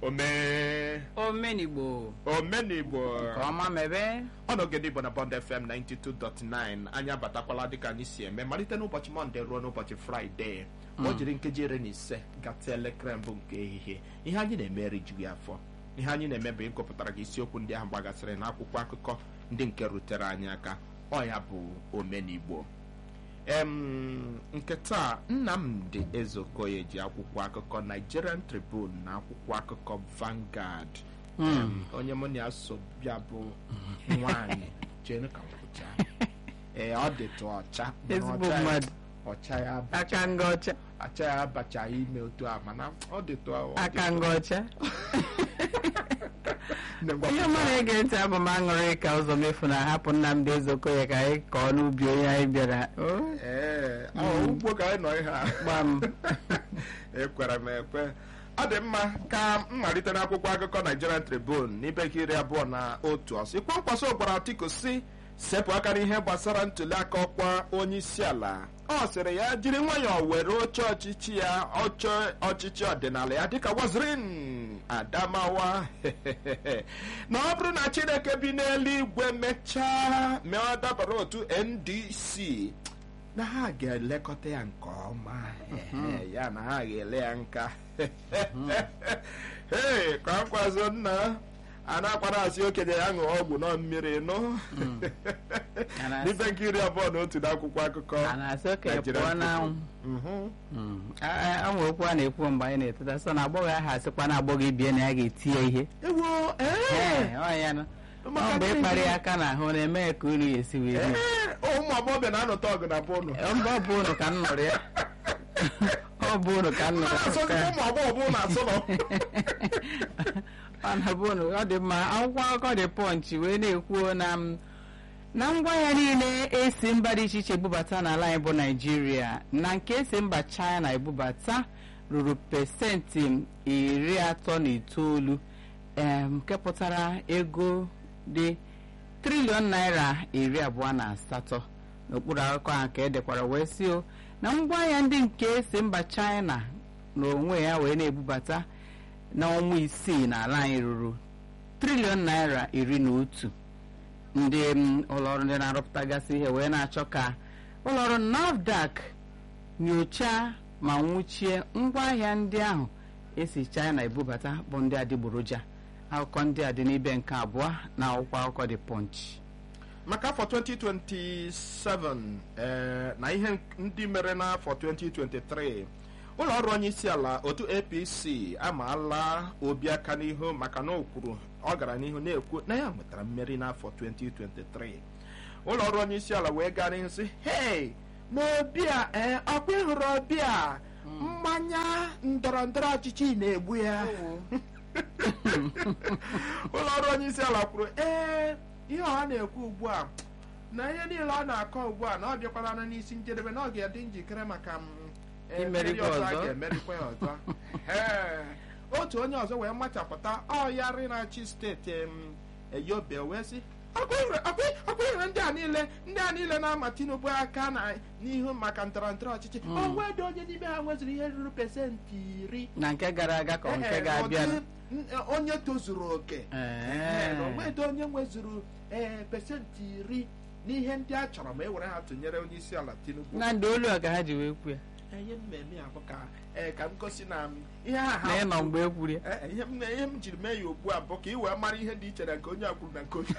omee omenigbo omenigbo nke ọma mebe ọnọgede igbo na bond fm 92.9 anyị abatakwala dịka anyị si eme malite n'ụbọchị mọnde ruo n'ụbọchị fraịde o jiri nkeji iri na ise gata elekere mbụ nke ehihie ihe anyị na-eme erijughị afọ ihe anyị na-eme bụ ịgụpụtara gị isiokwu ndị ahụ gbagasịrị n'akwụkwọ akụkọ ndị nke rutere anyị aka ọ ya bụ omenigbo em nke taa nnamdị ezeokoye ji akwụkwọ akụkọ nigerian tribune na akwụkwọ akụkọ Vanguard Em, onye mụ na ya so bịa bụ nwanyị jenu ka m kwụcha ee ọ dịtụ ọcha mana ezigbo ọcha ya- mmadụ ọcha ya abacha- aka nga ọcha acha ya abachaghị ime otu a mana ọ dịtụ ọ aka dịtụ- nga ọcha Nne m ihe gwapụta. mmadụ ege ntị abụ m aṅụrị ka ụzọ mefu na hapụ Nnamdị Ezeokoye ka anyị kọọ n'ubi onye anyị bịara O, ee ọ ugbo ka anyị nọ ihe a gba m ekwere m ekwe ọ dị mma ka m malite n'akwụkwọ akụkọ Nigerian Tribune n'ibe nke iri abụọ na otu ọsọ ikwe nkwaso gwara Atiku si sepụ aka n'ihe gbasara ntụliaka ọkwa onye isi ala ọ sịrị ya jiri nwayọọ were oche ọchịchị ya oche ọchịchị ọdịnala ya dịka wazirin Adamawa na ọ bụrụ na Chineke bi n'eluigwe mechaa mee ọ dabara otu NDC na ha ga-elekọta ya nke ọma Ehe, ya na ha ga-ele ya nka ee ka nkwazo nna a na-akwara asị okenye ya ṅụọ ọgwụ nọ mmiri nụ A na-asị- n'ibe nke iri abụọ na otu n'akwụkwọ akụkọ a na-asị okenye Nigerian pụọ n'anwụ Mhm. ọ nwere okwu a na-ekwu mgbe anyị na-eteta so na agbọghọ ahụ asịkwa na agbọghọ ibie na ya ga-eti ya ihe ewo ee Ee, ọ ya nụ. Ọ Maka mgbe gịnị? ịkparị ya aka n'ahụ na-eme ya ka unu ya esi wee dị ee ụmụ agbọghọbịa na-anọta ọgụ na bụnụ mba ọ bụ unu ka m nụrụ ya ọ bụ unu ka m nụrụ na-asọzi ya ụmụ agbọghọ bụ na asụ nọ ọ na-bụ unu ọ dị mma akwụkwọ akụkọ dị pọnchị wee na-ekwuo na m na ngwa ya niile esi mba dị iche iche ebubata n'ala anyị bụ naijiria na nke esi mba china ebubata ruru pesenti iri atọ na itoolu em, nke pụtara ego dị triliọn naira iri abụọ na asatọ n'okpuru akụkọ ahụ ka edekwara wee si o na ngwaahịa ndị nke si mba china n'onwe ya wee na-ebubata n'ọnwa isii n'ala anyị ruru triliọn naira iri na otu ndị mm, ụlọọrụ ndị na-arụpụtagasị ihe wee na-achọ ka ụlọọrụ NAFDAC nyochaa ma nwụchie ngwaahịa ndị ahụ esi China ebubata bụ ndị adịgboroja akụkọ ndị a dị n'ibe nke abụọ na akwụkwọ akụkọ dị Punch maka afọ 2027 ee, na ihe ndị mere n'afọ 2023 ụlọ ọrụ onye isi ala otu apc amaala obi aka n'ihu maka na o kwuru ọ gara n'ihu na-ekwu na ya nwetara mmeri n'afọ 2023 ụlọ ọrụ onye isi ala wee gaa n'ihu sị hei n'obi a ee ọkwa ịhụrụ obi a mmanya ndọrọ ndọrọ ọchịchị na-egbu ya ụlọ ọrụ onye isi ala kwuru ee ihe ọha na-ekwu ugbu a na ihe niile ọ na-akọ ugbu a na ọ bịakwala n'isi njedebe na ọ ga-adị njikere maka m, eh, Imeri mmeri gị ọzọ a ọzọ. ga-emerikwa ya ọzọ Ee, otu onye ọzọ wee machapụta ọyarị na-achị steeti em, eyobe wee sị ọkwa ndị a niile ndị a niile na-ama tinubu aka na n'ihu maka ndọrọ ndọrọ ọchịchị o nwedị onye n'ime ha nweziri ihe ruru pesentị iri na nke gara aga ka ọ nke Ee, ga-abịa ụdị, n- onye tozuru oke Ee. na onwedị onye nwezuru ee pesentị iri n'ihe ndị a chọrọ ma e were ha tụnyere onye isi ala tinubu na ndị olu a ka ha ji wee kwu ya ihe mmemme a bụ ka ee ka m gosi na m ihe a na ha ịnọ mgbe e kwuru ya Ee, ihe m ihe m jiri mee ya ugbu a bụ ka ị wee mara ihe dị iche na nke onye a kwuru na nke onye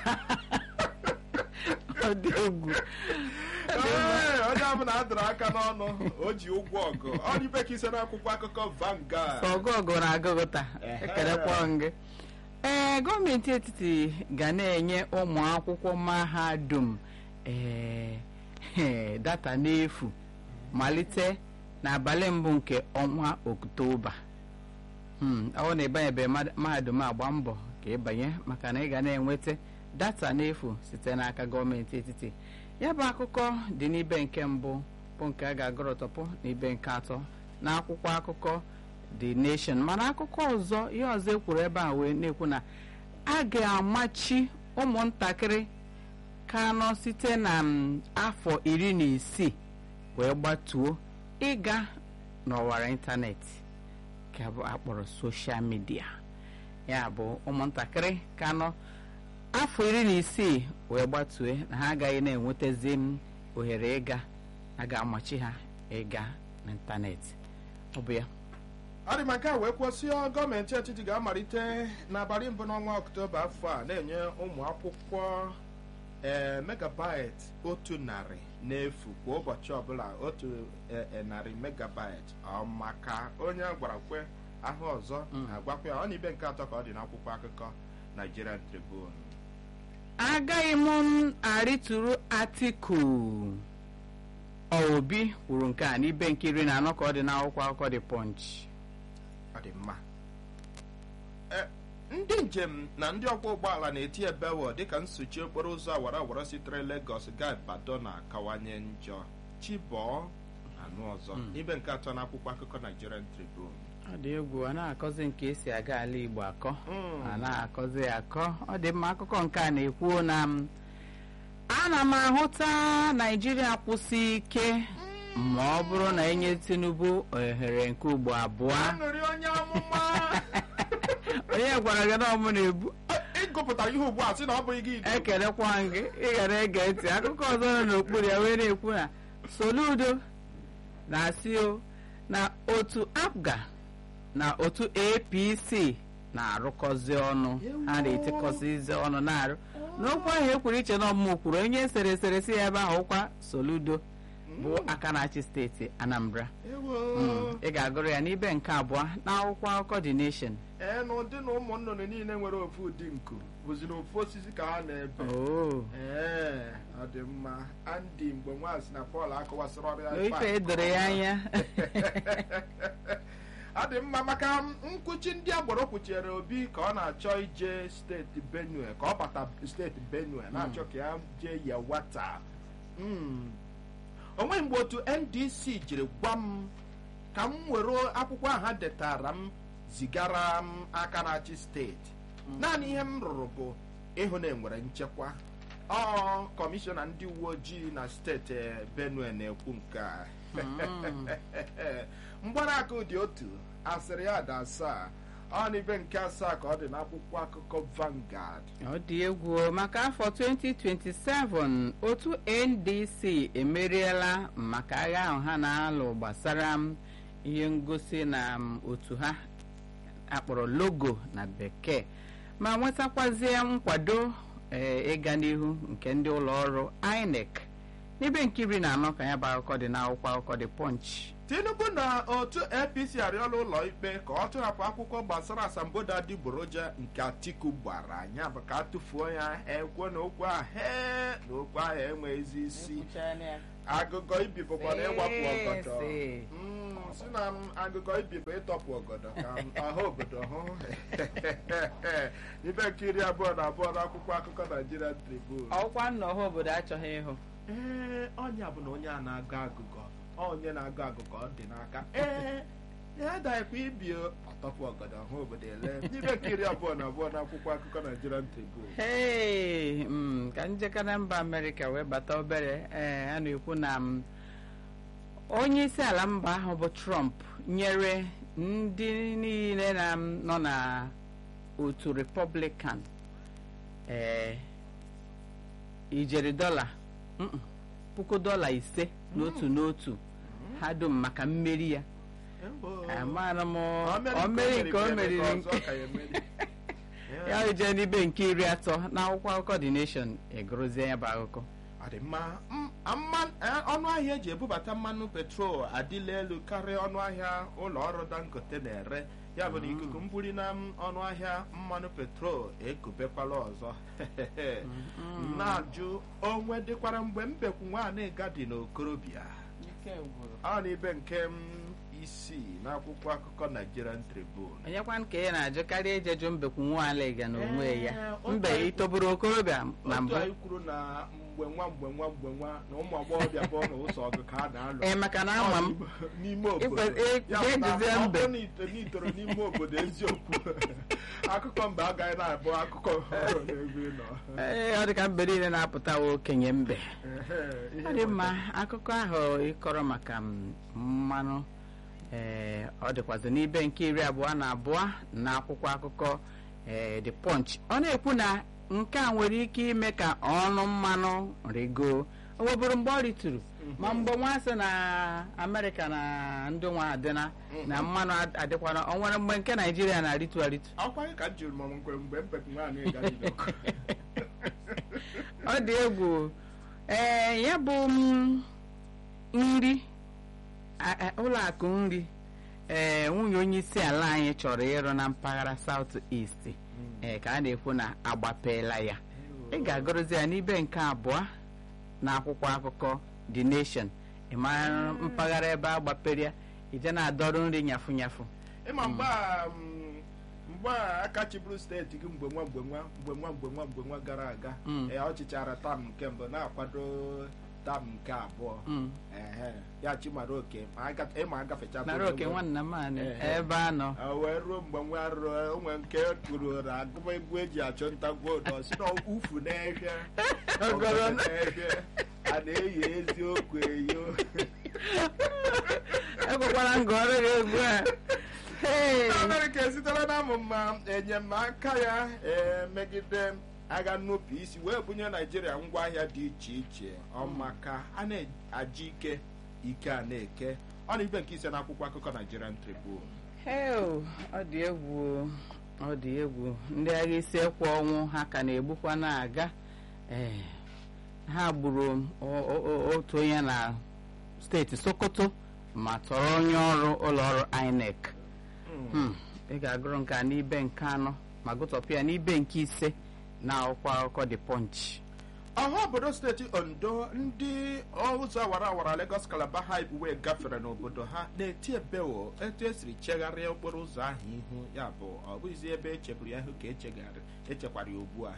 ọ dị egwu Ee, onye ọbụla a dọrọ aka n'ọnụ o ji ụgwọ ọgụ ọ dị ka ise n'akwụkwọ akụkọ Vanguard ọgụ ọgụ na agụgụta Ehe. ekelekwa gị ee gọọmenti etiti ga na-enye ụmụ akwụkwọ mahadum ee ee, data n'efu malite n'abalị mbụ nke ọnwa oktoba Hmm, ọ na ịbanyebeghị mad- mahadum agba mbọ ka ịbanye maka na ị ga na-enweta data n'efu site n'aka gọọmenti etiti ya bụ akụkọ dị n'ibe nke mbụ bụ nke a ga-agụrọtọpụ n'ibe nke atọ na akwụkwọ akụkọ the nation mana akụkọ ọzọ ihe ọzọ ekwuru ebe a wee na-ekwu na a ga-amachi ụmụntakịrị ka nọ site na mm, afọ iri na isii wee gbatuo ịga n'ọwara ịntanetị ka bụ akpọrọ soshal midia ya bụ ụmụntakịrị ka nọ afọ iri na isii wee gbatue na ha agaghị na-enwetazi m ohere ịga a ga-amachi ha ịga n'ịntanetị ọ bụ ya ọ dị maka wee kwụsịọ gọọmenti etiti ga-amalite n'abalị mbụ n'ọnwa ọktoba afọ a na-enye ụmụ akwụkwọ ee megabyte otu narị n'efu kwa ụbọchị ọbụla otu e, e, narị megabyte ọ maka onye gwara kwe ahụ ọzọ agwakwa ya ọ na ibe nke atọ ka ọ dị n'akwụkwọ akụkọ Nigerian Tribune agaghị m arịtụrụ atiku obi kwuru nke a n'ibe nke iri na anọ ka ọ dị n'akwụkwọ akụkọ dị punch ọ dị mma E, ndị njem na ndị ọkwọ ụgbọala na-eti ebewo dịka nsuchi okporo ụzọ awara awara sitere Lagos gaa Ibadan na-akawanye njọ chibọọ anụ ọzọ ibe nke atọ n'akwụkwọ akụkọ Nigerian Tribune ọ dị egwu a na-akọzi nke esi aga ala Igbo akọ Mm. a na-akọzi ya akọ ọ dị mma akụkọ nke a na-ekwu na m ana m ahụta Naijiria kwụsị ike ma ọ bụrụ na enye Tinubu ohere nke ugbo abụọ aṅụrị onye amụma onye gwara gị na ọ mụ na-ebu ịgụpụtara ihe ugbu a sị na ọ bụghị gị idu. ekelekwa m gị ị gara ege ntị akụkọ ọzọ nọ n'okpuru ya wee na-ekwu na Soludo na-asị o na otu APGA na otu APC na-arụkọzi ọnụ ha na-etikọzizi ọnụ na-arụ n'okwu ahụ ekwuru iche na ọmụmụ kwuru onye sere esere si ebe ahụ kwa Soludo bụ aka na-achị steeti Anambra Ewo. Mm, ị ga-agụrụ ya n'ibe nke abụọ n'akwụkwọ akụkọ The Nation ee na ụdị na ụmụ nnụnụ niile nwere ofu ụdị nku bụzi na ofu osisi ka ha na-ebe oo ee ọ dị mma Andy mgbe nwaanyị na Paul akọwasịrị ọrịa ife edoro ya anya ọ dị mma maka nkwuchi ndị agboro kwuchiere obi ka ọ na-achọ ije steeti benue ka ọ bata steeti benue na-achọ ka ya jee yawata Mm. o nweghị mgbe otu ndc jiri gwa m ka m were akwụkwọ aha detara m zigara m aka na-achị steeti naanị ihe m rụrụ bụ ịhụ na enwere nchekwa ọ kọmishọna ndị uwe ojii na steeti eh, benue na-ekwu nke a mgbarakụ dị otu asịrị ya dị asaa ọ n'ibe nke asaa ka ọ dị n'akwụkwọ akụkọ Vanguard ọ dị egwu o, maka afọ 2027 otu ndc emeriela maka agha ahụ ha na-alụ gbasara m ihe ngosi na m, otu ha akpọrọ logo na bekee ma nwetakwazie nkwado ee, ịga n'ihu nke ndị ụlọ ọrụ inec n'ebe nke iri na anọ ka ya bụ akụkọ dị n'akwụkwọ akụkọ dị punch Tinubu na otu APC arịọla ụlọ ikpe ka ọ tụrapụ akwụkwọ gbasara asambodo adịgboroja nke Atiku gbara anya bụ ka a tụfuo ya ekwe na okwu ahụ ee na okwu ahụ enweghịzi isi agụgọ ibi bụkwa na ịwapụ ọgọdọ Ese. Mm, si na m agụgọ ibi bụ ịtọpụ ọgọdọ ka m ọha obodo hụ ibe nke iri abụọ na abụọ n'akwụkwọ akụkọ Nigerian Tribune ọkwa nna ọha obodo achọghị ịhụ ee ọnya bụ na onye a na-agụ agụgọ onye na-agụ agụgọ ọ dị n'aka ee ya daghịkwa ibi ọtọpụ ọgọdọ hụ obodo ele n'ibe nke iri abụọ na abụọ n'akwụkwọ akụkọ Nigerian Tribune Hey, mm, ka njeka na mba amerịka wee bata obere ee a na-ekwu na m, onye isi ala mba ahụ bụ trump nyere ndị niile na m nọ na otu republican ee ijeri dọla mm, puku dọla ise n'otu n'otu ha dum maka mmeri ya amaara m o meri nke o meriri nke ya jee n'ibe nke iri atọ n'akwụkwọ akụkọ The Nation egorozie ya bụ akụkọ ọ dị mma M- mma- eh, ọnụ ahịa eji ebubata mmanụ petrol adịla elu karịa ọnụ ahịa ụlọ ọrụ dangote na-ere ya bụ na ikuku mbuli na m- ọnụ ahịa mmanụ petrol ekubekwala ọzọ na-ajụ onwe dịkwara mgbe mbekwu nwaanyị gadi n'okorobịa ọ na ibe nke m isii n'akwụkwọ akụkọ Nigerian Tribune onyekwa nke ya na-ajụ karịa ijeju mbekwu nwaala na onwe ya Ee, otu mbe anyị- itoburu okorobịa na otu mbụ anyị kwuru na mgbe nwa mgbe nwa mgbe nwa na ụmụ agbọghọbịa bụ n'ụzọ ọgụ ka a na-alụ ee maka na ama m n'ime obodo Ikwe- e- Ya bụ na ga-ejizie ọ mbe. bụrụ na ito- na itoro n'ime obodo eziokwu akụkọ mbe agaghị na-abụ akụkọ ọhụrụ n'ebe ị nọ ee ọ dị ka mbe niile na-apụtawa okenye mbe Ehe, ihe ọ dị mma nweta- akụkọ ahụ ịkọrọ maka m, mmanụ ee ọ dịkwazị n'ibe nke iri abụọ na abụọ na akwụkwọ akụkọ ee the punch ọ na-ekwu na nke a nwere ike ime ka ọnụ mmanụ rigo o nwebụrụ mgbe ọ rituru ma mgbe nwa sị na amerịka na ndị nwa adịna na mmanụ ad- adịkwana ọ nwere mgbe nke naijiria na-aritu aritu akwa ka m jụrụ ma nkwere mgbe mpepụ nwaanyị gara n'ọkụ ọ dị egwu ee ya bụ mm, nri a- a- ụlọ akụ nri ee nwunye onye isi ala anyị chọrọ ịrụ na mpaghara South East ee ka a na-ekwu na agbapeela ya ị ga-agụrụzi ya n'ibe nke abụọ na akwụkwọ akụkọ The Nation ị mara mpaghara ebe a gbapere ya ije na-adọrọ nri nyafu nyafu ịma mgbe a mm, mgbe a aka chịbụrụ steeti gị mgbe nwa mgbe nwa mgbe nwa mgbe nwa mgbe nwa gara aga Mm. ee, ọ chịchara tam nke mbụ na-akwado tam nke abụọ Mm. ehe ya chimara oke ma aga- ịma agafecha nara oke nwanna m anị Ehe. ebe a nọ o wee ruo mgbe nwa ruo onwe nke kwuru na agụba egwu eji achụ nta vootu si na ufu n'ehie Ogoro Ogoro n'ehie a na-eyi eziokwu eyo ekwekwara nga ọrụ gị egwu a Hey! amerịka esitela na amụma enyemaka ya ee, megide agha nnupụ isi wee bunye naijiria ngwaahịa dị iche iche ọmaka a na-aji ike ike a na-eke ọ na ibe nke ise n'akwụkwọ akụkọ nigerian tribune Heo, ọ dị egwu o, ọ dị egwu ndị agha isi ekwe ọnwụ ha ka na-egbukwa na-aga ee ha gburu o- o- o- otu onye na steeti Sokoto ma tọrọ onye ọrụ ụlọ ọrụ INEC Hmm, ị ga-agụrụ nke a n'ibe nke anọ ma gụtọpụ ya n'ibe nke ise na akwụkwọ akụkọ The Punch ọha obodo steeti ondo ndị ụzọ awara awara lagos calabar highway gafere n'obodo ha na-eti ebeo etu esiri chegharịa okporo ụzọ ahụ ihu ya bụ ọ bụghịzi ebe echeburu ya ihu ka echegharị echekwara ya ugbu a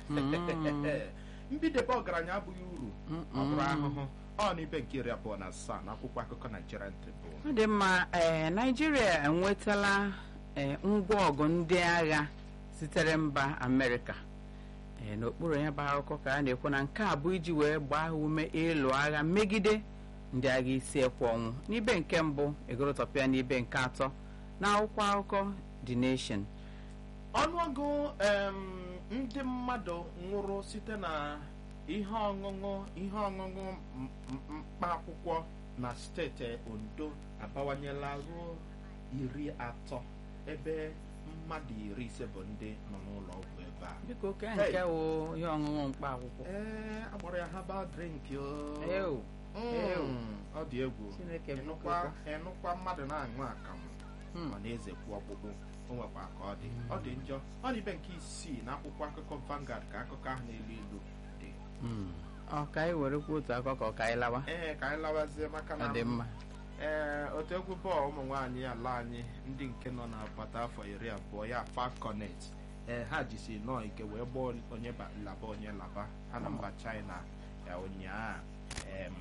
mbidebe ọgaranya abụghị uru ọ bụrụ ahụhụ ọ n'ibe nke iri abụọ na asaa na akwụkwọ akụkọ nigerian tribune ọ dị mma ee naijiria enwetala ee ngwa ọgụ ndị agha sitere mba amerịka ee n'okpuru ya bụ akụkọ ka a na-ekwu na nke a bụ iji wee gbaa ha ume ịlụ agha megide ndị agha isi ekwe ọnwụ n'ibe nke mbụ egorotọpịa n'ibe nke atọ na akwụkwọ akụkọ The Nation ọnụọgụ em, ndị mmadụ nwụrụ site na ihe ọṅụṅụ ihe ọṅụṅụ m- m- mkpa akwụkwọ na steeti ondo abawanyela ruo iri atọ ebe mmadụ iri ise bụ ndị nọ n'ụlọ ọgwụ ebe a biko oke Hey. nke wụ ihe ọṅụṅụ mkpa akwụkwọ ee agbara ya herbal drink o Ew, Mm, ew. ọ dị egwu Chineke biko ịnụkwa kwa. ịnụkwa mmadụ na-aṅụ akamụ Hmm. ọ na-ezekwu ọkpụkpụ o nwekwa ka ọ dị ọ dị njọ ọ dị ibe nke isii na akwụkwọ akụkọ Vanguard ka akụkọ ahụ na-elu ilu dị Hmm. ọ ka anyị werekwa otu akụkọ ka anyị lawa ee ka anyị lawazie maka na ọ dị mma ee otu egwu bọọlụ ụmụ nwaanyị ala anyị ndị nke nọ n'agbata afọ iri abụọ ya falconet ee ha jisi nọọ ike wee gbaa onye ba- laba onye laba ha na mba china ya ụnyaa em,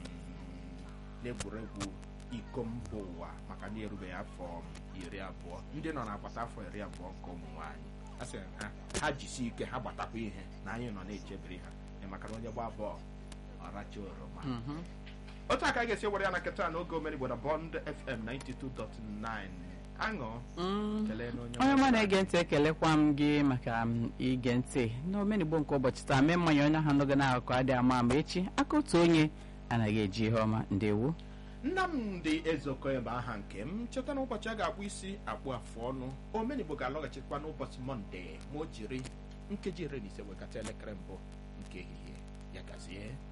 n'egwuregwu iko mba ụwa maka na erubeghị afọ iri abụọ ndị nọ n'agbata afọ iri abụọ nke ụmụ nwaanyị a sị ha ha jisi ike ha gbatakwa ihe na anyị nọ na-echebiri ha ee, maka na onye gbaa bọọlụ ọ racha oroma Mhm. otu aka a ga-esi were ya na nketa n'oge omenigbo na bond fm 92.9 aṅụ Mm. kelee na onye onye nwe ọma na-ege ntị ekelekwa m gị maka m ige ntị n'omenigbo nke ụbọchị taa mee mmanya onye ahụ n'oge na-akụkọ adị ama ama echi aka otu onye anaghị eji ihe ọma ndewo nnamdị ezoko ebe aha nke m cheta na ụbọchị a ga-akpụ isi akpụ afụ ọnụ omenigbo ga-alọghachikwa n'ụbọchị mọnde ma o jiri nkeji iri na ise wekata elekere mbụ nke ehihie ya gazie